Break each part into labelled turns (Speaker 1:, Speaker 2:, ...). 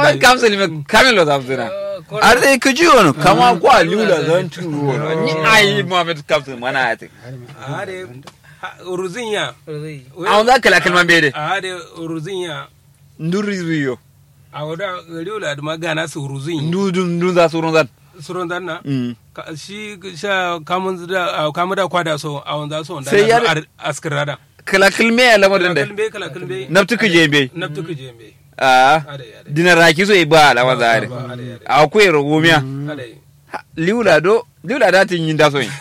Speaker 1: Muhammad Kamsul me kamelo zamzuna. Ar dai kuji wono kama kwa liula zan turu wono. Ni ai Muhammad Kamsul mana ati.
Speaker 2: ade ruzinya
Speaker 1: Awon za kala kalman bede.
Speaker 2: ade ruzinya
Speaker 1: Nduri riyo.
Speaker 2: a wada riula da magana su ruzinya
Speaker 1: Ndu ndu za surun zan.
Speaker 2: suron danna
Speaker 1: Mm.
Speaker 2: Ka- shi sha kamun da a kamun da kwada so a wanda so wanda
Speaker 1: Sai
Speaker 2: na
Speaker 1: yar-
Speaker 2: so askirada
Speaker 1: Kala kalme ya lamarin da.
Speaker 2: kalbe kala kalbe
Speaker 1: Naftu kuje be.
Speaker 2: naftu kuje me
Speaker 1: Ah.
Speaker 2: ade ade
Speaker 1: Dinar raki so iba alama zare.
Speaker 2: ade ade
Speaker 1: Akwai rogomiya.
Speaker 2: ade
Speaker 1: Liula do liula da tin yin da so yin.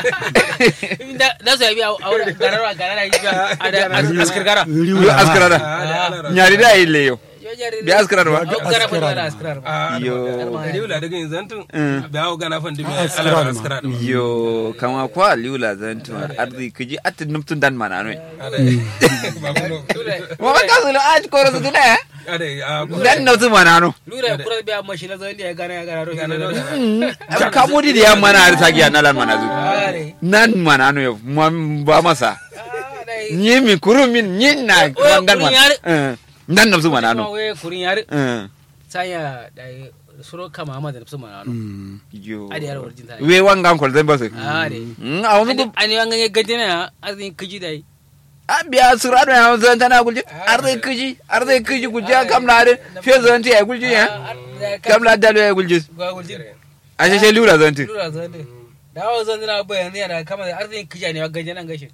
Speaker 3: da su yabi a wurin gararwa garara yi a da askar gara
Speaker 1: Yo askarada.
Speaker 2: ade ala
Speaker 1: Nyari da ile yo. Bi askarada ba.
Speaker 3: gara fa da askar ba
Speaker 2: yo
Speaker 1: Yo.
Speaker 2: riula daga yin zantun
Speaker 1: Mm.
Speaker 2: da hawo gana fan dimi
Speaker 4: Askirada
Speaker 2: ala
Speaker 4: ma.
Speaker 2: askirada
Speaker 1: Yo kama kwa liula zan tuwa arzi kuji atin numtun dan mana no.
Speaker 2: ade ba kuno
Speaker 1: Muhammad Kamsul a ci koro su tuna ya.
Speaker 2: ade a
Speaker 1: Dan numtun mana no.
Speaker 3: lura kura biya mashi na zan ya gana ya gana ro
Speaker 1: Kamudi da yamma na arsa giya na lan mana zu.
Speaker 3: are
Speaker 1: Nan mana no yo ma- ba masa. Nyi mi kuru min nyi na
Speaker 3: Oya,
Speaker 1: dan
Speaker 3: kurun
Speaker 1: mana.
Speaker 3: yare.
Speaker 1: Eh, Dan numtun mana no.
Speaker 3: we kurin yar
Speaker 1: Eh,
Speaker 3: saya da suro kama ma da nafsu mana no
Speaker 1: Yo.
Speaker 3: ade yar warjin ta
Speaker 1: We wangan kwal zan basu.
Speaker 3: are
Speaker 1: Mm, a wani bu
Speaker 3: ani wanga ya gajina ya arzin kiji dai
Speaker 1: a biya surado ya zan tana gulji arzai kuji arzai kuji gulji a kam na de fe zan ti ya gulji ya kam la dalo ya gulji
Speaker 3: ga guljin
Speaker 1: a sheshe lura zan ti
Speaker 3: lura zan dai dawo zan dina bayan yana kama da arzin kiji ne wa gajina gashin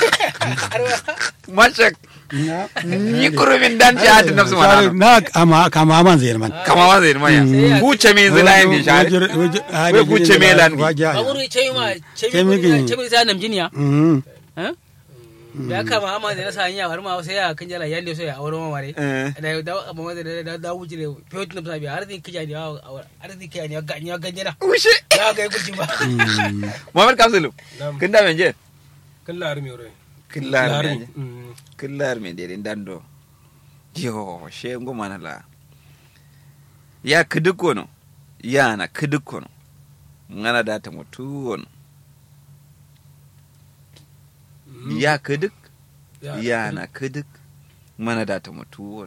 Speaker 1: mashak ni kurumin dan ci hati nafsu mana no
Speaker 4: na kama kama man zai man
Speaker 1: kama wa zai maya huce me zai layin di share We kuce me lan bi.
Speaker 3: baburu ce ma ce
Speaker 4: Chemi
Speaker 3: mi
Speaker 4: gini.
Speaker 3: ce mi sa namjiniya
Speaker 4: mm
Speaker 3: ya kama amma da na sa hanya har ma sai ya kan jala yande so ya aure ma mare
Speaker 1: Eh.
Speaker 3: da da amma da da da wuce ne fiye da sabi har zai kija ne har zai kija ne ga ya ganye na
Speaker 1: ushe
Speaker 3: ya ga guji ba
Speaker 1: muhammad kamsulu
Speaker 2: Nam.
Speaker 1: kin da menje
Speaker 2: kallar mi ore
Speaker 1: killar
Speaker 2: Lare.
Speaker 1: menje
Speaker 2: Mm.
Speaker 1: killar me dere dando yo she ngo mana la ya kiduko no ya na kiduko no ngana data mutu wono ya kiduk
Speaker 2: Ya,
Speaker 1: ya na kiduk mana data mutu wono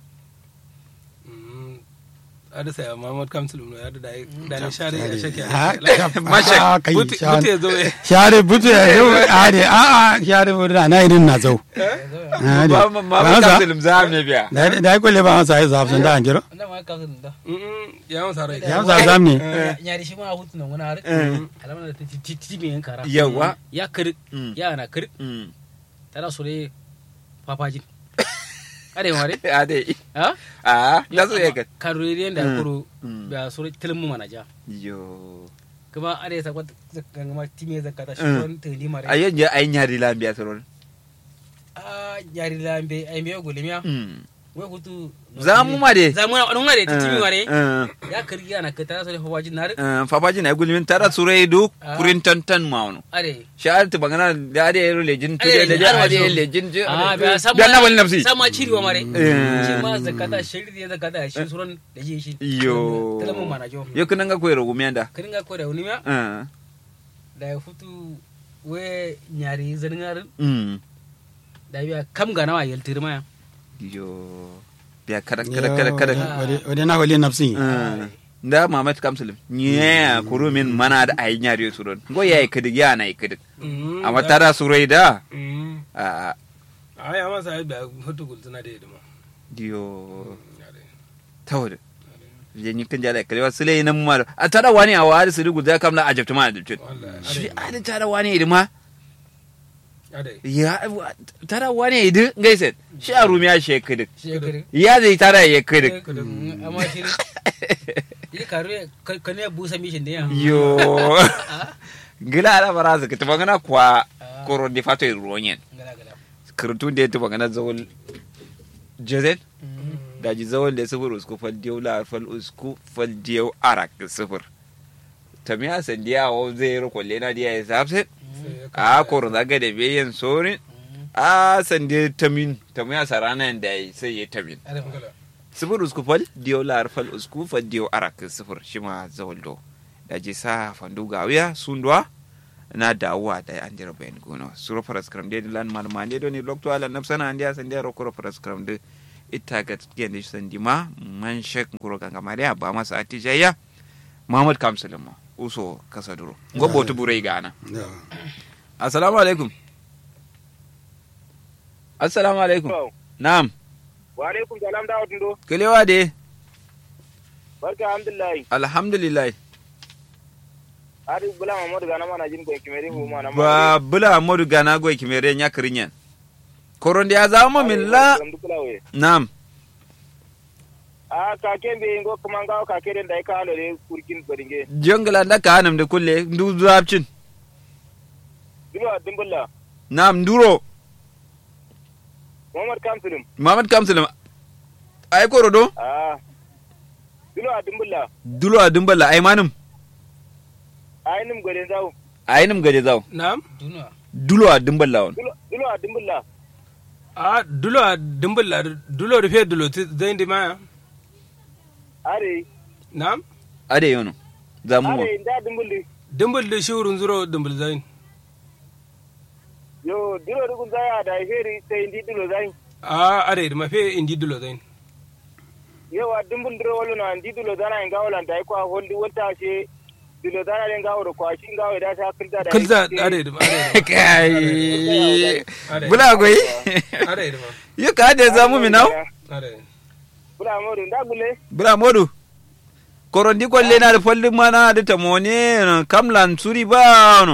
Speaker 2: Mm. ada saya Muhammad Kamsul no ya da dai da ni share ya shake
Speaker 1: Mashak.
Speaker 4: kai
Speaker 2: buti buti zo eh
Speaker 4: share butu ya yau ade a a share butu na irin na zau ade
Speaker 1: ba ma ma
Speaker 4: Ba za-
Speaker 1: kamsulum za ne biya
Speaker 4: da da ko le ba masa ai zafin da anjiro
Speaker 3: na ma ka sun da
Speaker 2: Mm, ya mun sare
Speaker 4: ya masa zam ne
Speaker 3: ya da shi ma hutu nan wani har alamar da titi mai yan kara
Speaker 1: yawa
Speaker 3: ya kir
Speaker 1: Mm.
Speaker 3: ya na kir
Speaker 1: Mm.
Speaker 3: tana so ne papajin are mare
Speaker 1: ade
Speaker 3: ha
Speaker 1: a da so ya
Speaker 3: karuriyen da
Speaker 1: Mm.
Speaker 3: kuro
Speaker 1: Mm.
Speaker 3: ba so tilmu mana ja
Speaker 1: yo
Speaker 3: kuma are sa kwata gangama time zakata shi
Speaker 1: Mm.
Speaker 3: wani tili mare
Speaker 1: a yin ya ayin yari lambiya saron
Speaker 3: a yari lambe ai me gulmiya
Speaker 1: Mm.
Speaker 3: wai hutu
Speaker 1: za mu ma de
Speaker 3: za mu na mare titi mare
Speaker 1: Eh,
Speaker 3: ya kirgi ana ka tana so ne papajin na
Speaker 1: eh, fabaji na gulmin tara surai du
Speaker 3: Ah.
Speaker 1: kurin tantan maunu
Speaker 3: are
Speaker 1: sha'ar ta bangana da ade yaro lejin tu
Speaker 3: Ade,
Speaker 1: da da
Speaker 3: har
Speaker 1: ade
Speaker 3: wajo.
Speaker 1: lejin tu
Speaker 3: a ba sama
Speaker 1: da na wani nafsi
Speaker 3: sama ciri wa mare
Speaker 1: Eh.
Speaker 3: shi ma zakata shiri da zakata shi suran da ji shi
Speaker 1: yo
Speaker 3: talamu mana jo
Speaker 1: yo kunan ga koyar gumiyanda
Speaker 3: kiringa ko da wani ma
Speaker 1: eh
Speaker 3: da ya futu we nyari zangar
Speaker 1: mm
Speaker 3: da biya kam ga nawa yaltir maya
Speaker 1: yo biya kada kada kada kada
Speaker 4: wade na wale nafsi
Speaker 1: Eh, da mamat kamsulim nya kurumin mana da ayin yari suron go yayi kidig ya na kidig
Speaker 2: Mm,
Speaker 1: amma
Speaker 2: da-
Speaker 1: tara surai da
Speaker 2: Mm.
Speaker 1: a
Speaker 2: a ya masa ai ba hutu gultuna da yadda
Speaker 1: yo tawada je ni kan jala kalewa sule nan ma a tara wani a wari su rugu da kam na ajabta ma ajabta shi a da tara wani idima ya tara wani idu gaise shi a rumiya shi kidig
Speaker 3: shekari
Speaker 1: ya zai tara ya kidig
Speaker 3: amma shi yi karu ka ne busa mishin da ya
Speaker 1: yo gila ala bara su kita bangana kwa koron di fato ironyen
Speaker 3: gala gala
Speaker 1: kirtun da ya tuba gana zawol jezen da ji zawol da sifir usku fal diyau la fal usku fal diyau arak sifir tamiya sandiya wa zai yi kwalle na diya ya sabse a koron zaga da bayan sorin a sandiya tamin tamiya sarana da ya sai ya tamin sifir usku fal diyau la fal usku fal diyau arak sifir shi ma zawol do da ji sa fandu gawiya sundwa na dawowa da an jira bayan gono suro faras kram de lan mal mande do ni lokto ala nafsana andi asan de ro koro faras kram de ita ga yadda shi sandi ma man shek kuro ganga mariya ba masa atijaya muhammad kamsulin ma uso kasa duro gobo tu burai gana assalamu alaikum assalamu alaikum na'am
Speaker 5: wa alaikum salam da wadun do
Speaker 1: kalewa de
Speaker 5: barka alhamdulillah
Speaker 1: alhamdulillah
Speaker 5: ari bula mamadu gana mana jin ko kimeri hu mana
Speaker 1: ba bula modu gana goy kimere nya kirinyen koronde ya zama min la na'am
Speaker 5: a ka ke be ngo kuma ga ka ke den dai ka halo de kurkin bodinge
Speaker 1: jongla da ka hanam de kulle ndu zapcin
Speaker 5: dilo dimbulla
Speaker 1: na'am nduro
Speaker 5: muhammad kamsulum
Speaker 1: Muhammad Kamsulum ai korodo
Speaker 5: a dilo dimbulla
Speaker 1: dulo a dumbala ai manum
Speaker 5: ai nim gode zaw
Speaker 1: ai nim gaje zaw
Speaker 2: na'am
Speaker 3: duniya
Speaker 1: dulo a dumbala on
Speaker 5: dilo dilo dimbulla
Speaker 2: a dulo a dimbulla dulo rufe dulo ti zai ndi maya
Speaker 5: are
Speaker 2: na'am
Speaker 1: ade yono zamu mo
Speaker 5: are da dimbulli
Speaker 2: dimbul da shi wurin zuro dimbul zai
Speaker 5: yo dilo dugun zaya da feri sai ndi dilo zai
Speaker 2: a are da mafe indi dulo zai
Speaker 5: yo wa dimbul dilo wolo na ndi dilo zana en gawolan dai ko holdi wonta she dilo zana den gawro ko shi gawo da ta kilda da
Speaker 2: kulza are da are da
Speaker 1: kai bula goyi
Speaker 2: are da ma
Speaker 1: yo ka ade zamu mi naw
Speaker 2: are
Speaker 5: bula modu nda gule
Speaker 1: bula modu korondi kolle na da folli mana da tamone kamlan suri ba no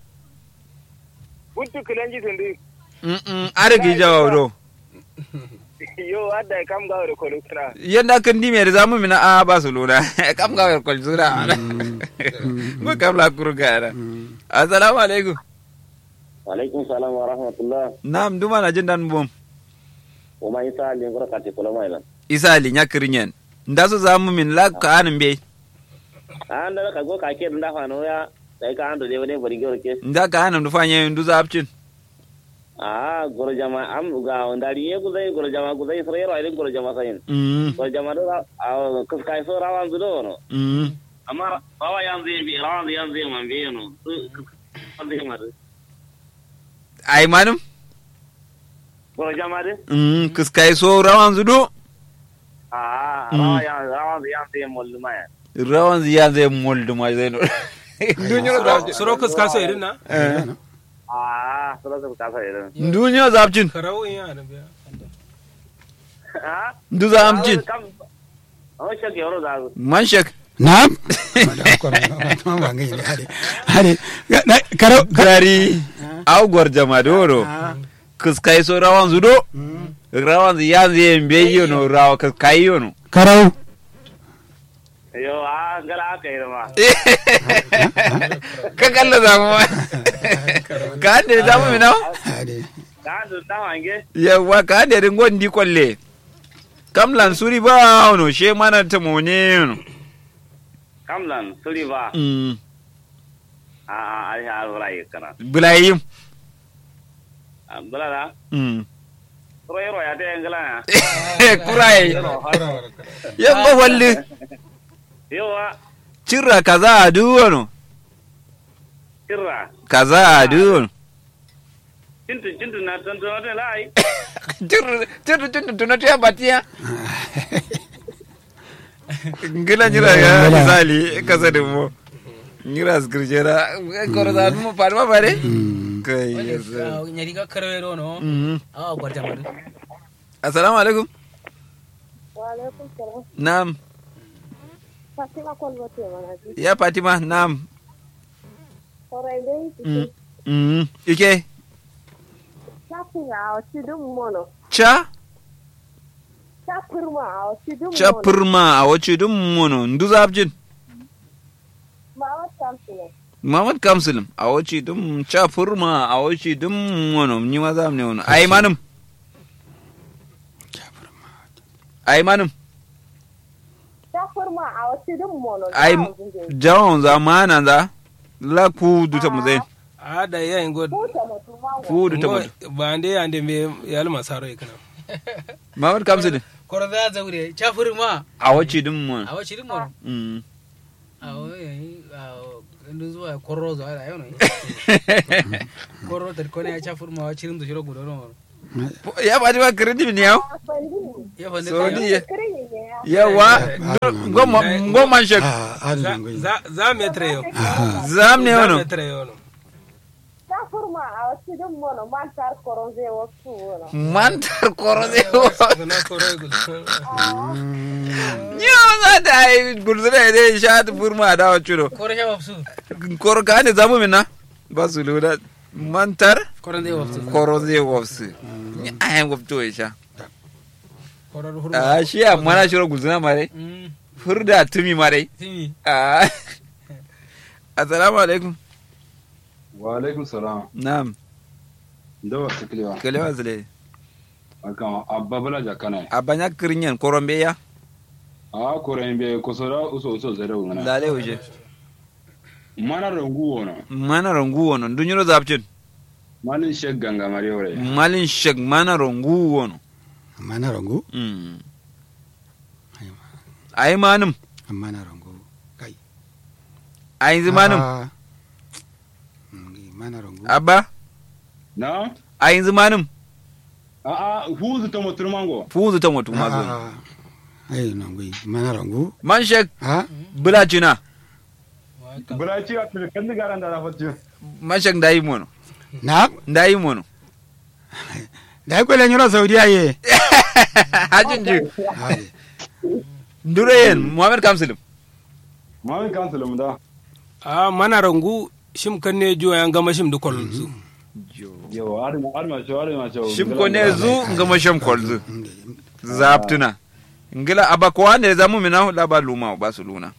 Speaker 5: buntu kilanji tundi
Speaker 1: mm mm are gi jawo do
Speaker 5: yo adda kam gawre ko lutana
Speaker 1: yanda kan di mere zamu mi na a barcelona kam ga wer kol sura mo kam la kurgara assalamu alaikum
Speaker 6: alaikum salam wa rahmatullah
Speaker 1: nam duma na jin dan bom
Speaker 6: o ma isa ali ngoro kati kolo mai lan
Speaker 1: isa li nyakirinyen nda so zamu min la ka anin be
Speaker 6: an da ka go ka ke nda fa no ya dai ka ando de wone bari goro ke
Speaker 1: nda ka anin du fanye ndu zapcin
Speaker 6: a goro jama am ga ndari ye gu zai goro jama gu zai sore ro ile goro jama sayin
Speaker 1: mm
Speaker 6: goro jama do a kus kai so rawan du do no
Speaker 1: mm
Speaker 6: amma bawa yan zai bi rawan yan zai man bi no an zai ma
Speaker 1: ai manum
Speaker 6: goro jama de
Speaker 1: mm kuskai so rawan zudo
Speaker 6: a rawan yan rawan yan zai mol ma ya
Speaker 1: rawan ziya zai moldu ma zai no dunyo zapcin
Speaker 2: suro kuska so irin na
Speaker 6: a solo su ka sa irin
Speaker 1: dunyo zapcin
Speaker 2: karau in yana biya
Speaker 6: a
Speaker 1: ndu zapcin
Speaker 6: kam o shake yoro da
Speaker 1: man shek
Speaker 4: Na'am. Hade. Karo.
Speaker 1: gari au gorjama doro kuskai so rawan zudo rawan ziya zai mbe yono rawa kuskai yono
Speaker 4: Karau.
Speaker 6: yo a ngala aka yi ma
Speaker 1: ka kalla zamu ma ka ande zamu mi nawa
Speaker 4: Hade.
Speaker 6: ka ando ta wange
Speaker 1: yawa ka ande rin gondi kwalle kam lan suri ba ono she mana ta mone yono
Speaker 6: kamlan suri ba
Speaker 1: mm
Speaker 6: a a a ya alwala yi kana
Speaker 1: bulayim
Speaker 6: bala da
Speaker 1: mm
Speaker 6: ro yoro ya te ngala ya
Speaker 1: kurai yamba walli
Speaker 6: yo wa
Speaker 1: cirra kaza a duwono
Speaker 6: kirra
Speaker 1: kaza a duwono
Speaker 6: cintu cintu na tantu na te lai
Speaker 1: cirra cirra cirra tunatu ya batiya ngila nyira ya
Speaker 4: Ngila.
Speaker 1: misali kasa da mo nyira skirjera koro da mo parma bare kai yes.
Speaker 3: nyari ka karwero no
Speaker 1: Mhm.
Speaker 3: awa gwarta madu
Speaker 1: assalamu alaikum
Speaker 7: Waalaikum salam.
Speaker 1: naam
Speaker 7: Fatima Kolbate Manaji.
Speaker 1: ya fatima naam
Speaker 7: Orai dai
Speaker 1: Mm. Mhm. ike
Speaker 7: chapin a sidin mono.
Speaker 1: cha
Speaker 7: Chapirma a sidin
Speaker 1: cha
Speaker 7: mono.
Speaker 1: purma a wace dum mono ndu zabjin
Speaker 7: Mama Champion.
Speaker 1: Muhammad Kamsulum a wace dum cha purma a wace dum mono ni ma zam ne wono ai manum ai manum
Speaker 7: Chapirma a sidin mono.
Speaker 1: ai jawon zamana za la ku duta mu zai
Speaker 2: a da yayin god
Speaker 7: Kuta mutum ma
Speaker 1: ku duta mu
Speaker 2: ba ande ande me yal masaro ikana
Speaker 1: Muhammad Kamsulum
Speaker 3: koro za zaure chafur ma
Speaker 1: a wace dum mono
Speaker 3: a wace din mo
Speaker 1: Mm.
Speaker 3: a wai a ndu zuwa korro zo ala yau ne korro tar kone ya chafur ma wace din da shiro gudo no
Speaker 1: ya ba ba credit ne yau
Speaker 3: ya fa ne
Speaker 1: so
Speaker 3: ka-
Speaker 1: ni yawa goma goma shek
Speaker 4: Ah, adu
Speaker 2: za
Speaker 4: ngai.
Speaker 2: za za metre yo
Speaker 1: zam ne
Speaker 2: za
Speaker 1: wono
Speaker 2: metre yo no
Speaker 7: Ta furma a wasu din mono man tar koron zai wasu wono.
Speaker 1: mantar korode
Speaker 2: na koro gul
Speaker 1: yo za ta yi gurzuna ne sha ta burma da wa chudo
Speaker 3: ko rashin wafsu
Speaker 1: kor ka ne zamu minna ba su lura mantar
Speaker 3: koron zai wafsu
Speaker 1: korode wofsu ni ayan wofto ya sha
Speaker 3: koron hurma
Speaker 1: a shi amma na shiro gurzuna mare
Speaker 3: Mm,
Speaker 1: furda tumi mare
Speaker 3: timi
Speaker 1: Ah. assalamu alaikum
Speaker 8: wa alaikum salam
Speaker 1: na'am
Speaker 8: da wasu kilewa
Speaker 1: kalewa zile
Speaker 8: akan abba bala jakana
Speaker 1: abanya kirinyan korombe ya
Speaker 8: a koren be kusura uso uso zare wona
Speaker 1: lale uje
Speaker 8: mana rangu wona
Speaker 1: mana rongu wono dunyuro zapcin
Speaker 8: malin shek ganga mari ore
Speaker 1: malin shek mana rongu wono
Speaker 4: Amma na rango,
Speaker 1: Mm. ai manum
Speaker 4: amma na rango. Kai.
Speaker 1: ai manum
Speaker 4: Ah. Ngai, Mana rango.
Speaker 1: abba
Speaker 8: na
Speaker 1: ai manum
Speaker 8: a a huzu ta mutur mango
Speaker 1: fuzu ta mutu mazo
Speaker 4: Ah. Ai ngai, mana rango.
Speaker 1: man shek
Speaker 4: Ah.
Speaker 1: bulacina
Speaker 8: bula ci a kan garan da na fatu
Speaker 1: man shek ndayi mono
Speaker 4: Na,
Speaker 1: ndayi mono
Speaker 4: da ko le nyoro Saudiya ye.
Speaker 1: hajin ji
Speaker 4: Ai.
Speaker 1: dureyen muhammad kamsilim
Speaker 8: mamin kansulum da
Speaker 2: a mana rangu shim kan ne jo yan gama shim da kolon su
Speaker 8: yo arma arma cho arma cho
Speaker 1: shim ko ne zu ngama sham kolzu zaptuna ngila aba ko ande zamu mina la ba luma ba su luna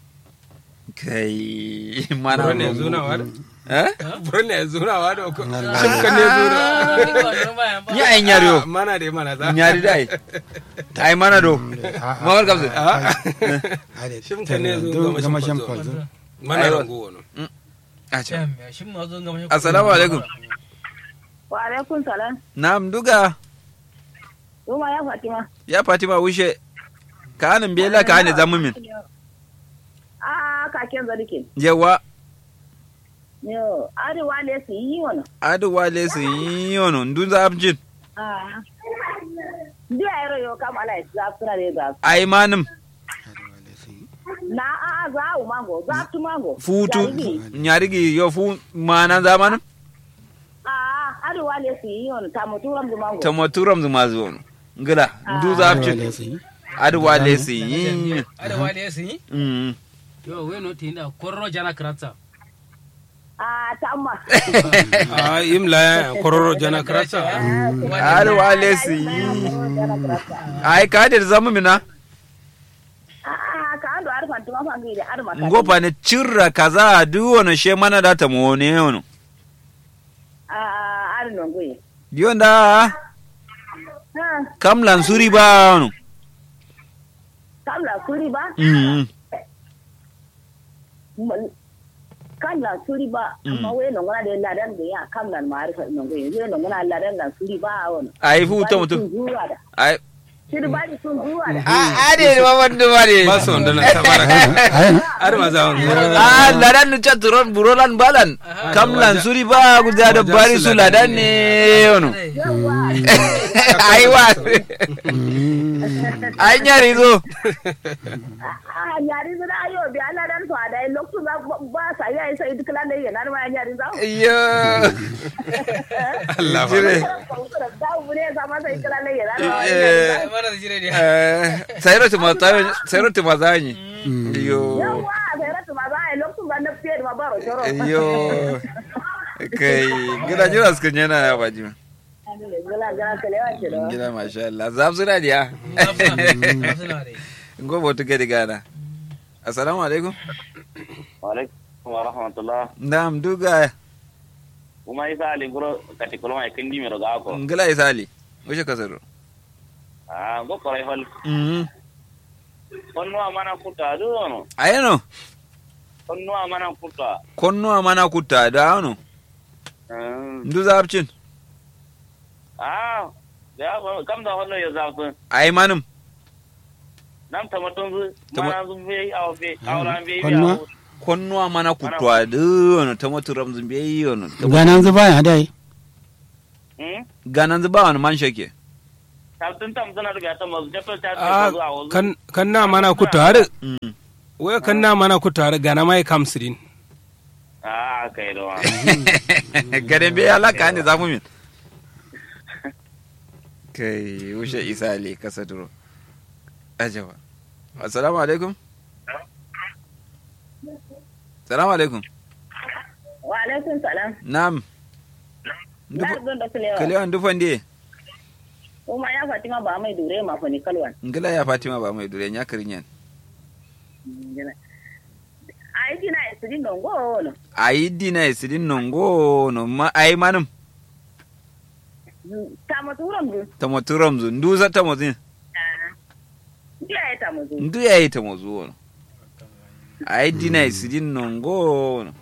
Speaker 1: kai mana
Speaker 2: buro ne
Speaker 1: rongu.
Speaker 2: zuna wa da
Speaker 1: eh
Speaker 2: buro ne zuna wa da ko
Speaker 4: Allah.
Speaker 2: shim kan ne zuna
Speaker 1: ya ai nyariyo
Speaker 2: Ah, mana de mana za
Speaker 1: nyari dai ai mana do muhammad kamsilim
Speaker 4: Ai.
Speaker 2: Shim kan ne zo
Speaker 4: Do
Speaker 2: gama
Speaker 4: gama
Speaker 2: shim
Speaker 4: sham
Speaker 2: kwalzo.
Speaker 4: kwalzo.
Speaker 2: mana
Speaker 1: Aiwa.
Speaker 2: rangu wono
Speaker 1: acha
Speaker 3: shin ma zo ga mashi
Speaker 1: assalamu alaikum
Speaker 7: Wa alaikun salam.
Speaker 1: Nam duga
Speaker 7: Ruma ya Fatima.
Speaker 1: ya Fatima wushe kanin bela ka ne zamu min
Speaker 7: A kaken zalikin.
Speaker 1: yawa
Speaker 7: Yo, arewa ne su yi wani.
Speaker 1: adu wale su yi yono ndun za abjin
Speaker 7: Ah. Ndiya yaro yo kam ala za suna ne za.
Speaker 1: ai manum
Speaker 7: Na a a za u mango, za tu mango.
Speaker 1: futu
Speaker 7: Jariri.
Speaker 1: nyarigi yo fu mana zamanin
Speaker 7: A arewa ne su yi wani ta muturam du mango.
Speaker 1: ta maturam zuma zuwa ngila ndu za abjin adu wale su yi
Speaker 3: arewa ne su yi
Speaker 1: Mm.
Speaker 3: yo weno tinda korro jana kratsa
Speaker 7: A ta amma.
Speaker 2: a imla ya kororo jana krasa
Speaker 1: adu wale su yi ai ka da zamu mina
Speaker 7: A ka ando arfan tuma fangi da arma ka.
Speaker 1: ngopa ne cirra kaza duwo na she mana da ta mo ne yono
Speaker 7: A ari nongoye.
Speaker 1: dionda
Speaker 7: Ha,
Speaker 1: kam lansuri ba yono
Speaker 7: kam la suri ba.
Speaker 1: Mm.
Speaker 7: M- Kam la suri ba. Amma we nongona de ladan da ya kam la ma arfa nongoye. We nongona ladan la suri ba wani.
Speaker 1: ai fu ta mutum
Speaker 7: Zuwa da.
Speaker 1: ai
Speaker 7: Shiri ba di sun zuwa da.
Speaker 1: a ade ma wanda mare
Speaker 2: ba su wanda na tabara har ma za wani
Speaker 1: a ladan ni chaturon burolan balan kam lansuri ba guda da bari su ladan ne yono ai wa ai nyari zo
Speaker 7: Ah, nyari zira ayo bi ala dan to ada loktu ba ba sa ya isa duk lan da yana ma nyari za.
Speaker 1: iyo
Speaker 2: Allah ba
Speaker 1: jire
Speaker 7: Da bure sa ma sai kala ne yana ma.
Speaker 1: eh
Speaker 3: mana da jire ne
Speaker 1: eh sayro tuma sayro tuma zanyi iyo
Speaker 7: Yawa sai ratu ma za a loktu ba na fiye ma baro choro.
Speaker 1: iyo kai gida jira suka yana ya baji
Speaker 7: Gala gala kalewa ce da.
Speaker 1: gida masha Allah zab suna diya
Speaker 3: suna da
Speaker 1: gobo tuke di gana assalamu alaikum
Speaker 6: alaikum wa rahmatullah
Speaker 1: nam duga
Speaker 6: kuma isa ali guro kati kulma e kindi mero ga ko
Speaker 1: ngila isali wuce kasaro
Speaker 6: ah go koray hol
Speaker 1: mhm
Speaker 6: konno amana kuta do no
Speaker 1: ayano
Speaker 6: konno amana kuta
Speaker 1: konno amana kutta da ano
Speaker 6: Ah,
Speaker 1: ndu zabcin
Speaker 6: ah ya ba- kam da hollo yo zafu
Speaker 1: ay manum
Speaker 6: nam tamaton zu
Speaker 1: Tama-
Speaker 6: mana zu be aw be awran be
Speaker 4: Konno?
Speaker 6: ya
Speaker 1: konno amana kutta da ano tamatu ramzun be yono
Speaker 4: Ganan zuba ya dai.
Speaker 6: hmm
Speaker 1: ganan zuba wani man shake
Speaker 6: tabtun tam suna daga ta mazu ta ta
Speaker 2: a
Speaker 6: zuwa wasu
Speaker 2: kan kan na mana ku tare
Speaker 1: Mm.
Speaker 2: wai kan na mana ku tare gana mai kamsirin
Speaker 6: a kai da wa
Speaker 1: garin bai alaka ne zamu min kai wuce isa ali kasa duro ajaba assalamu alaikum assalamu alaikum
Speaker 7: wa alaikum salam
Speaker 1: na'am
Speaker 7: na don da kulewa
Speaker 1: kalewan dufan die
Speaker 7: kuma ya fatima ba mai dure ma fa ni kalwan
Speaker 1: ngila ya fatima ba mai dure nya kirinyan
Speaker 7: ai dina isirin don go no
Speaker 1: ayi dina isidin nongo no ma ayi manum
Speaker 7: ta maturam du
Speaker 1: tamo turamzu nduza tamo zin
Speaker 7: dia ya ta mutu
Speaker 1: ndu yayi tamo zuwo no ayi dina isidin nongo no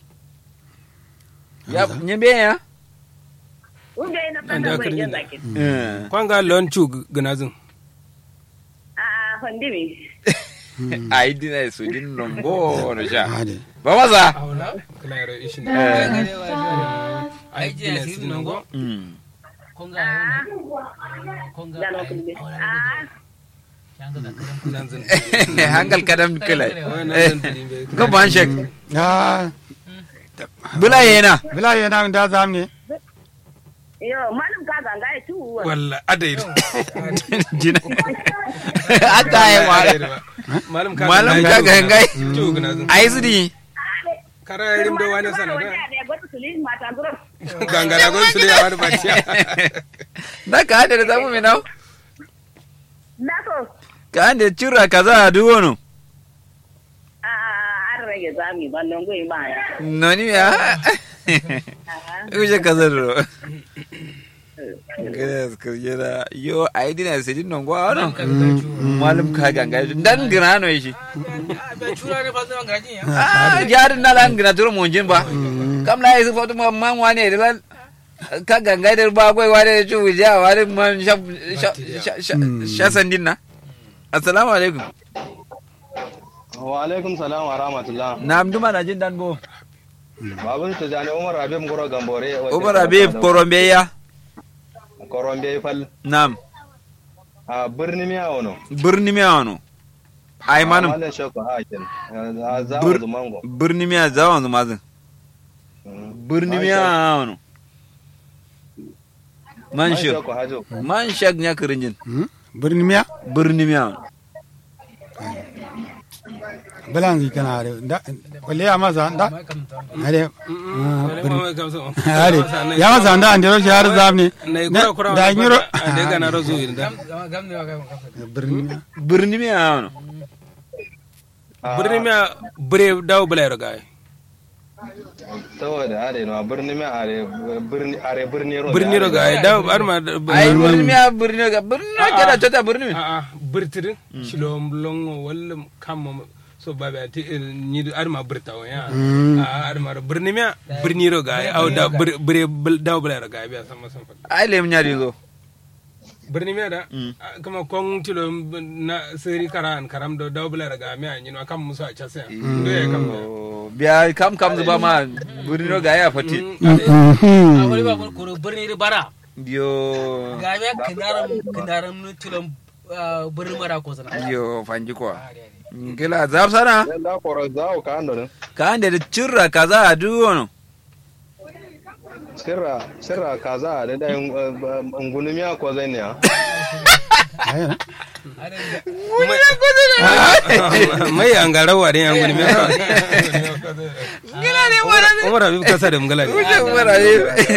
Speaker 1: ya nyembe ya
Speaker 7: unde ina
Speaker 2: An da
Speaker 7: fata bai
Speaker 2: kalli
Speaker 7: yin
Speaker 2: na.
Speaker 7: zakin
Speaker 1: Eh.
Speaker 2: kwanga lon chu gnazin
Speaker 7: a a fandimi
Speaker 1: ayi dina isidin nongo no sha
Speaker 4: ade
Speaker 1: ba maza
Speaker 2: aula kala yaro ishin
Speaker 3: ai je asiri nan go
Speaker 1: Mm.
Speaker 3: konga yana konga
Speaker 7: da no kulli a
Speaker 3: shanga da karam
Speaker 2: nanzin
Speaker 1: hankal kadam kila
Speaker 2: wai nanzin dilimbe
Speaker 1: ga ban shek
Speaker 4: ya
Speaker 1: bula yana
Speaker 4: bila yana da zamne
Speaker 7: yo malum ka ganga ya tuwa
Speaker 2: walla adairu
Speaker 1: jina ata yi wala
Speaker 2: malam ka
Speaker 1: malam ka ga ngai
Speaker 2: chu gnazin
Speaker 1: ayi su di
Speaker 2: kara rim do wani sanada
Speaker 7: da gwata sulin mata gura
Speaker 2: gangara gon sule ya wani baciya
Speaker 1: na ka hada da zamu mai nau
Speaker 7: na so
Speaker 1: ka hada cura kaza a duwo no
Speaker 7: a an rage zami ban nan goyi ba ya
Speaker 1: noni ya uje kaza do Yes, kujera yo ayi dina sidin non gwa no malam ka ga ngai dan gina no shi
Speaker 3: be chura ne fa zan gaji ya
Speaker 1: ah jarin na lan gina turo monjin ba kam la yisu fotu man wane da lan ka gangai da ba goi wane da chu ja wane man sha sha sha sha sandin na assalamu alaikum
Speaker 9: wa alaikum salam wa rahmatullah
Speaker 1: na amduma na jin dan bo
Speaker 9: babun ta jani umar habib ngoro gambore
Speaker 1: umar habib korombe ya
Speaker 9: korombe fal
Speaker 1: nam
Speaker 9: a birni miya wono
Speaker 1: birni mi ano ai manum
Speaker 9: malan shoko hakin a za
Speaker 1: Bir-
Speaker 9: mu mango
Speaker 1: birni mi zawan zuma zin birni mi ano man shek
Speaker 9: shoko hajo
Speaker 1: man shek nya kirinjin
Speaker 4: birni miya
Speaker 1: birni mi ano
Speaker 4: bilan gi kana are da kwalle ya masa da are are ya masa da an dero shi har zamne
Speaker 2: na kura kura
Speaker 4: da nyiro
Speaker 2: da gana rozu inda
Speaker 3: gam ne wa gam gam
Speaker 4: birni miya
Speaker 1: birni mi ano
Speaker 2: birni miya bire dawo bula yaro gai
Speaker 9: saboda are no birni miya are birni are birni ro
Speaker 2: birni ro gai dawo arma
Speaker 1: ai birni mi a birni ga birni na kada tota birni mi
Speaker 2: a a birtirin shilom longo walla kam so babe ati ni arma birta wa ya a arma ro birni miya birni ro gai au da bir- bire bul- dawo bula yaro gai biya sama sama
Speaker 1: ai lem nyari zo
Speaker 2: birni miya da a, kama kon tilo na siri karan karam do dawo bula yaro gai miya ni no kam musu a chasa ndo ya kam da.
Speaker 1: Oh, biya kam kam zuba ma birni ro ga ya fati
Speaker 3: a wani ba ko birni da bara
Speaker 1: yo
Speaker 3: ga ya kinaram kinaram nu tulum birni mara ko sana
Speaker 1: yo fanji kwa ngila zab sana
Speaker 9: da koro za o ka ando
Speaker 1: ka ande da cirra kaza a duwo no
Speaker 9: sirra sirra kaza da da ngunu miya ko zai ne ha
Speaker 4: Ai,
Speaker 2: mai an ga rawa da yan gudu mai
Speaker 1: ngila ne wala ne
Speaker 2: umar habib kasa da mugala ne
Speaker 1: wuce mara ne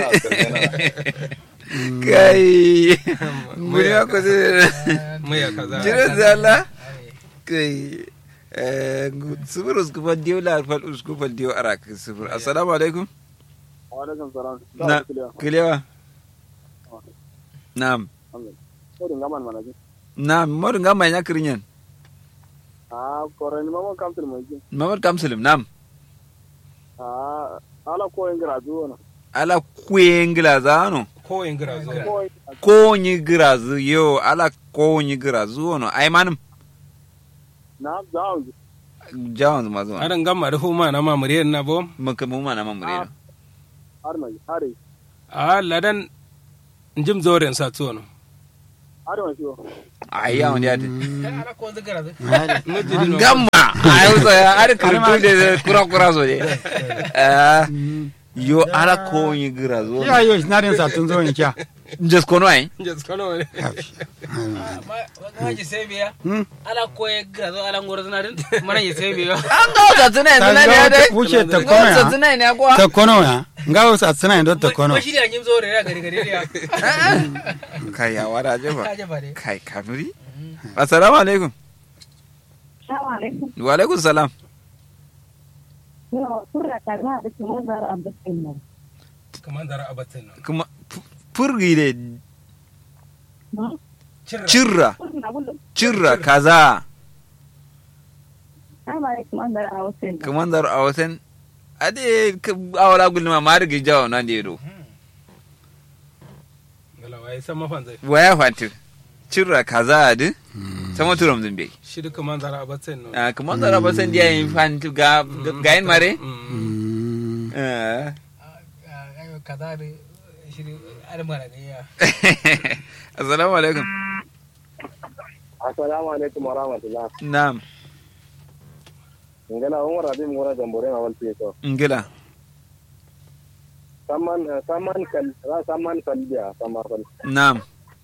Speaker 1: kai nguri ko se
Speaker 2: mai a kaza
Speaker 1: jira zalla kai eh subur usku fa diyo la fal usku fa diyo arak subur assalamu alaikum
Speaker 5: wa alaikum salam
Speaker 1: na kilewa na'am
Speaker 5: ko dinga man mana ji
Speaker 1: na'am modu ngamba nya kirinyan
Speaker 5: a koren mama kamtul mo ji
Speaker 1: mamad kamsulim na'am
Speaker 5: a ala ko ingra zuwa na
Speaker 1: ala kwengila zano
Speaker 2: ko yin gira zuwa
Speaker 5: ko
Speaker 1: ko nyi girazu yo ala ko nyi girazu wono ay manum
Speaker 5: na zawo
Speaker 1: jawan zuma zuma
Speaker 2: aran gamma da huma na ma muriyar na bo
Speaker 1: maka mu mana mamure
Speaker 5: har mai hari
Speaker 2: a ladan njim zoren sa tuwo no
Speaker 5: ado shi
Speaker 1: ai ya wani yadi
Speaker 3: ala ko wanda gara
Speaker 1: gamma ai so ya ar kirtu de kura kura so de eh yo ala ko yi gira zo
Speaker 4: ya yo na den sa tun zo ni kya
Speaker 1: just kono ai
Speaker 2: just kono ne
Speaker 3: ma ga ji sai biya
Speaker 4: Hmm.
Speaker 3: ala ko ya gara zo ala ngoro zana din mana ya sai biya
Speaker 1: an ga wata tunai
Speaker 4: Ta
Speaker 1: tunai
Speaker 4: ga
Speaker 1: ne
Speaker 4: wata
Speaker 1: dai
Speaker 4: wuce ta
Speaker 1: Ga
Speaker 4: kono
Speaker 1: wata
Speaker 4: ya.
Speaker 1: tunai ne kwa
Speaker 4: ta kono ya nga sa tsina ndo ta kono
Speaker 3: ko shi da nyim zo re ya gari gari ya
Speaker 1: kai ya wada je ba
Speaker 3: ka je ba dai
Speaker 1: kai kanuri assalamu alaikum
Speaker 7: Assalamu alaikum.
Speaker 1: wa alaikum salam
Speaker 7: Yau, surra ta ga da kuma zara abin nan.
Speaker 2: kaman dara abatin no
Speaker 1: kuma fu- furgi de
Speaker 2: cirra
Speaker 1: cirra
Speaker 7: Surra bulu.
Speaker 1: cirra kaza
Speaker 7: Assalamu alaikum an zara a wasu nan.
Speaker 1: kamandar a wasan ade awala gulma ma rigi jawo nan de do
Speaker 2: gala wai san mafan zai
Speaker 1: waya fanti cirra kaza ade sama turam zumbe
Speaker 2: shi duka man zara abatin no
Speaker 1: Ah, kamandar a wasan dia yin fanti ga ga yin mare
Speaker 2: Mm.
Speaker 4: Mm.
Speaker 1: Eh.
Speaker 3: ayo kaza da shi ala mara ne ya
Speaker 1: assalamu alaikum
Speaker 5: assalamu alaikum wa rahmatullah
Speaker 1: na'am
Speaker 5: ngana umar abi mura jambore ma wal to
Speaker 1: ngila
Speaker 5: samman samman kal ra samman kal dia samman kal
Speaker 1: na'am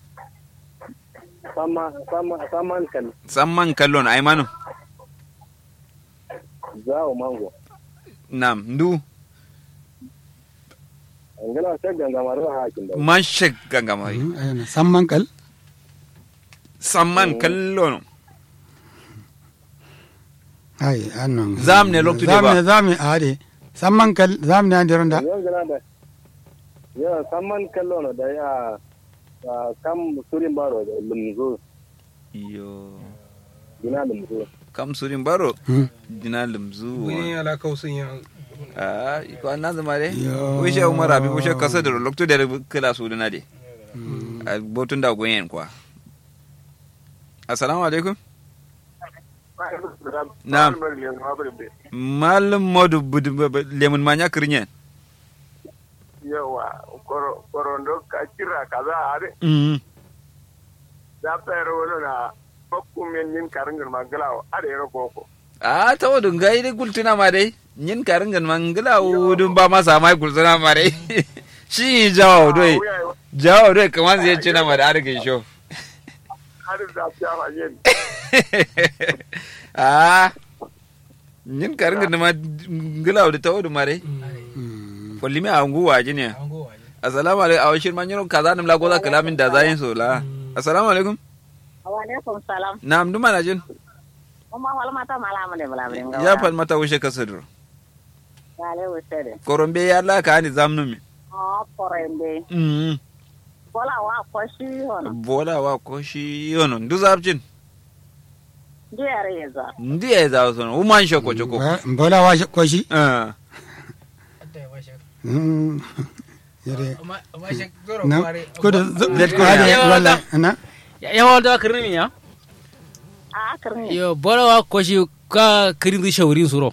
Speaker 5: samma samma samman kal
Speaker 1: samman kallon ai manu
Speaker 5: zao mango
Speaker 1: na'am ndu
Speaker 5: ngana sai ganga maro hakin da
Speaker 1: man shek gangamari
Speaker 4: Mm, ayana samman kal
Speaker 1: samman kallon
Speaker 4: ai annon
Speaker 1: Zam ne loktu de ba.
Speaker 4: zam ne zam ne ade samman kal zam ne an dironda
Speaker 5: yan gana da ya samman kallo no da ya ah, kam surin baro da lumzo
Speaker 1: yo
Speaker 5: gina lumzo
Speaker 1: kam surin baro
Speaker 4: Hmm.
Speaker 1: dina limzu
Speaker 2: wani ala kausun ya
Speaker 1: ah ko an nazama de
Speaker 4: Yo.
Speaker 1: wishe umar abi wishe kasa da lokto da kala su dina de a botun da goyen kwa assalamu alaikum Na'am. malam modu budu lemun manya kirinyen
Speaker 5: yawa korondo ka kira kaza are
Speaker 1: mm
Speaker 5: da fere wala na bakkum men yin karangal magalawo are ro koko
Speaker 1: a ta wadun gai dai gultuna ma dai yin karin gan mangala wudun ba masa mai gultuna ma dai shi jawo doi jawo doi kamar zai ci na ma da arkin sho
Speaker 5: har da fiya ma yin
Speaker 1: a yin karin gan ma ngala da ta wadun ma dai kulli mi a ngu waje ne
Speaker 3: an go waje
Speaker 1: assalamu alaikum a washin man yano kaza nim la goza kalamin da zayin so la assalamu alaikum
Speaker 7: Wa alaikum salam.
Speaker 1: na'am duma na jin
Speaker 7: Kuma wala mata malama ne bala bala ngawa.
Speaker 1: ya fal mata wushe kasadur
Speaker 7: Ya le wusede.
Speaker 1: korombe ya la ka ni zamnu mi
Speaker 7: Oh, porembe.
Speaker 1: mm
Speaker 7: Bola wa kwashi hono.
Speaker 1: bola wa ko shi yono ndu zabjin
Speaker 7: Ndi yare yeza.
Speaker 1: ndi ya za so woman shoko choko
Speaker 4: mbola wa ko shi
Speaker 1: ah
Speaker 3: adda ya washe
Speaker 4: Mm. yare
Speaker 3: amma amma shi goro
Speaker 4: na
Speaker 3: kware
Speaker 4: ko da
Speaker 1: Let go,
Speaker 4: ade
Speaker 3: yeah.
Speaker 4: wala na
Speaker 3: ya ya wanda kirin ya
Speaker 7: A karni.
Speaker 3: yo bora wa ko shi ka kirin di shaurin suro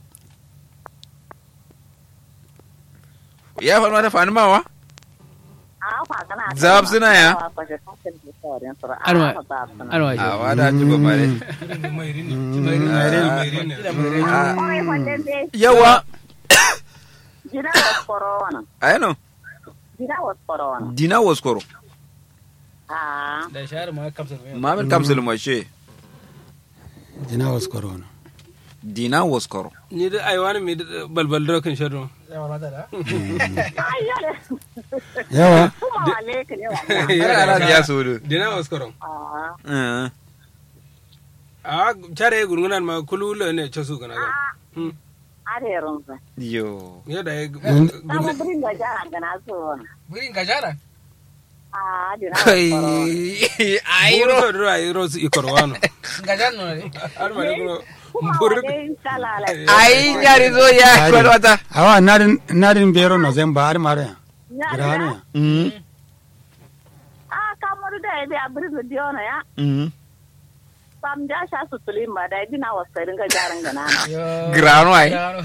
Speaker 1: ya fal mata fani mawa
Speaker 7: A fa kana.
Speaker 1: Zab suna ya?
Speaker 7: Kwashi kwashi da sauran sura.
Speaker 3: Anwa.
Speaker 7: A zab suna.
Speaker 3: an
Speaker 1: a
Speaker 3: washe
Speaker 1: wada ji ba mare
Speaker 2: mai rini mai rini
Speaker 7: Kawai wannan dai
Speaker 1: yawa
Speaker 7: gida was corona.
Speaker 1: ayano
Speaker 7: Gida was corona.
Speaker 1: dina waskoro
Speaker 7: Ah.
Speaker 3: da shahar ma kamsa mai
Speaker 1: mamin kamsul mashe
Speaker 4: jina was corona
Speaker 1: dina waskoro
Speaker 2: ni da ai wani mai da balbal dokin shadon
Speaker 3: ya mata da
Speaker 7: Ai yale.
Speaker 4: yawa
Speaker 7: Kuma wale ka ne wa.
Speaker 1: ala ala ya sudu
Speaker 2: dina waskaron
Speaker 7: Ah.
Speaker 1: eh
Speaker 2: a care gurgunan ma kulula ne ce su gana ga Hmm.
Speaker 7: Are runsa.
Speaker 1: yo
Speaker 2: yadda ya
Speaker 7: Sama birin da jara gana so wani.
Speaker 3: burin gajara
Speaker 7: Ah, dina was
Speaker 1: kai
Speaker 7: corona.
Speaker 1: ayro
Speaker 2: buru da ai ro su ikorwano
Speaker 3: gajar no ne
Speaker 2: har ma ne buru
Speaker 7: Kuma
Speaker 2: buru
Speaker 7: wale kala la.
Speaker 1: ai yari zo ya
Speaker 4: Ai.
Speaker 1: kwalwata
Speaker 4: awa nadin nadin bero no zemba ar mare ya grano ya
Speaker 1: mm
Speaker 7: Ah, kamar da ya biya birin da diona ya.
Speaker 1: mm
Speaker 7: Sam ja sha su tulin ba da dina was karin ga jaran gana.
Speaker 3: yo
Speaker 1: grano ai
Speaker 3: Grano.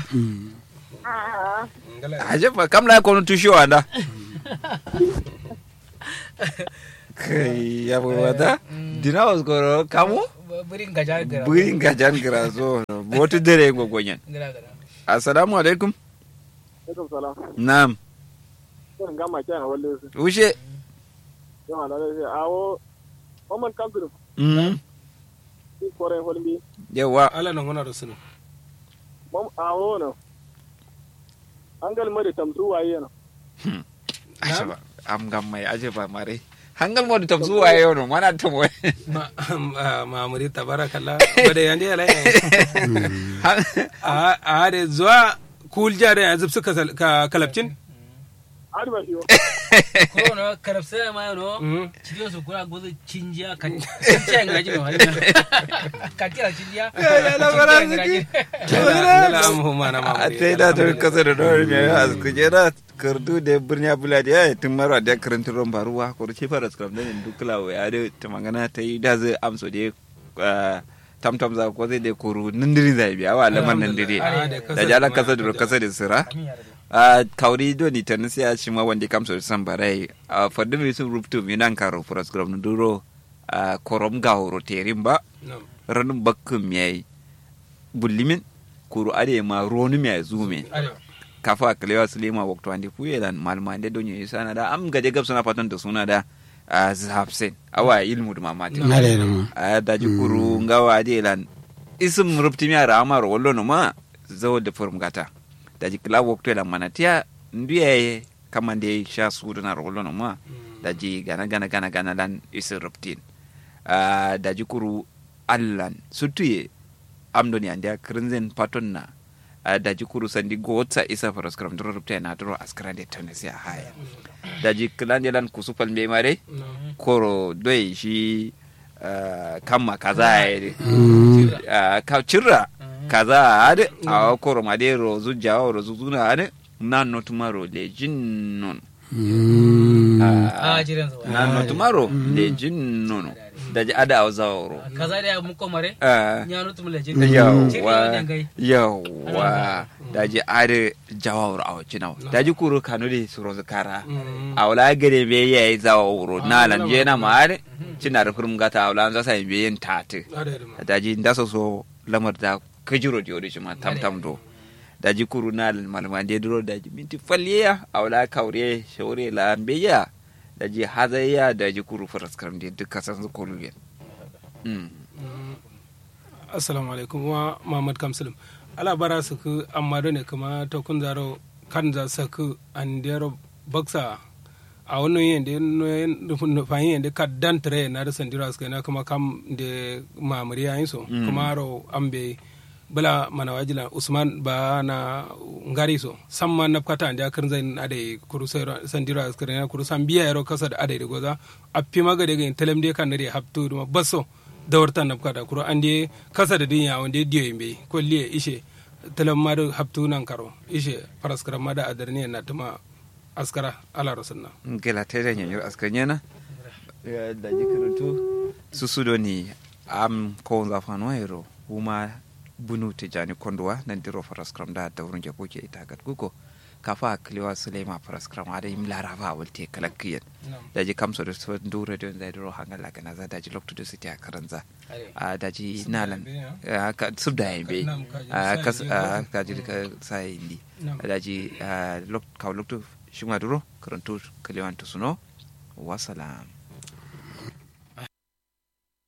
Speaker 7: Ah.
Speaker 2: ngala
Speaker 1: aje fa kam la kono tusho anda kai ya bai wata dina waskoro kamo
Speaker 3: Birin gaja gara.
Speaker 1: burin gajan gira so botu dare gogonyan
Speaker 3: Gara gara.
Speaker 1: assalamu alaikum
Speaker 5: alaikum salam
Speaker 1: na'am
Speaker 5: ko ngama kyan walle su
Speaker 1: ushe
Speaker 5: yo ala le awo Oman kamtu
Speaker 1: mm
Speaker 5: ki kore holmi
Speaker 1: yawa
Speaker 2: ala nan wana da sunu
Speaker 5: mom awo no angal mari tamsu waye no
Speaker 1: ashaba am gam mai aje ba mare hangal mo tam zuwa yau no mana tam wai
Speaker 2: ma ma- mamuri tabarakallah bada yande ala a a da zuwa kul jare yanzu suka sal- ka kalabcin
Speaker 5: adi ba shiwo
Speaker 3: Ko no karabsa ma no.
Speaker 2: Mhm.
Speaker 3: Cidiyo su kura gozo cinjiya kan cinjiya ngaji no hali. Katira cinjiya.
Speaker 2: Ngala am huma na
Speaker 1: a
Speaker 2: mamuri
Speaker 1: tai da ta kasa da dawar mai a kujera kardu da birni abula da ya tun mara da karanta ron baruwa ko ce fara scrum da ne dukla wa ya da ta magana ta yi da zai amso da ya tam tam za ko zai da koro nindiri zai biya wa lamar nindiri da jalan kasa da kasa da sira a kauri do ni tan sai a ci ma wanda kamso da san barai a fadin mi sun rubutu mi nan karo fara scrum na duro a korom ga horo terin ba ranin bakkin yayi bullimin kuru ade ma ronu mai zume kafa kalewa sulema waktu andi kuye dan malma ande donyo isana da am gaje gab suna fatan da suna da a zafsen awa ilmu da mamati
Speaker 4: ngale no ma
Speaker 1: a da ji kuru ngawa ade lan isim rupti mi ara amar wallo no ma zawo da furum gata da ji kila waktu lan manatia ndiye kamande sha su da na wallo no ma da ji gana gana gana gana lan isim ruptin a da ji kuru allan sutuye amdoni ande krinzen paton na a daji kuru sandi gotsa isa faras kram duro rupta na duro askrande tonesi a haya daji klande lan kusupal be mare koro doy shi ah, kamma kaza ya uh, ka cirra kaza ade a koro made rozu jawo rozu zuna ade nan no tomorrow le jinnon
Speaker 3: Ah, jiran sa.
Speaker 1: nan no tomorrow le jinnon daji ada a zawro
Speaker 3: Kaza da mun komare.
Speaker 1: Ah.
Speaker 3: Nyano tum le jin.
Speaker 1: yawwa yawwa daji are jawawro awo cinaw daji kuro kanudi surozu kara awla gere be yayi zawawro nalan jena maare cinar kurum gata awla za sai be yen tate daji ndaso so lamar da kajiro jodi cima tam tam do daji kuru nalan malma de duro daji minti falliya awla kawre shawre la beya daji hazaya daji kuru faraskaram de dukkan san su kolugen mm
Speaker 2: assalamu alaikum wa mamad kamsulum ala bara su ku amma ne kuma to kun zaro kan za su ku an dero baksa a wannan yin da nufayin yin da ka dan tare na da sandira su na kuma kam da mamuri yayin so kuma ro an be bala mana wajila usman ba na ngari so samma na kata da kan zai ade kuru sandira su na kuru san biya yaro kasa da ade da goza a fi maga daga telem de kan da haptu da basso dawarta na kata kuro an de kasa da dinya wanda diyo yimbe ko liye ishe telem ma da haptu nan karo ishe paraskara ma da adarni na tuma askara ala rasulna
Speaker 1: gela tere nyanyar askanyena da jikirutu susudo ni am ko zafano hero kuma bunu tijani kondwa nan diro faraskram da da wurin jabo ke ita gat gugo kafa kliwa sulema faraskram ada im larava walte kalakkiyan da ji kamso da so dure don da diro hangala kana za da ji lokto da siti a karanza a da ji nalan ka subda yimbe a kas a ka ji ka sai indi da ji lok ka lokto shima duro karantu kliwan to suno wasalam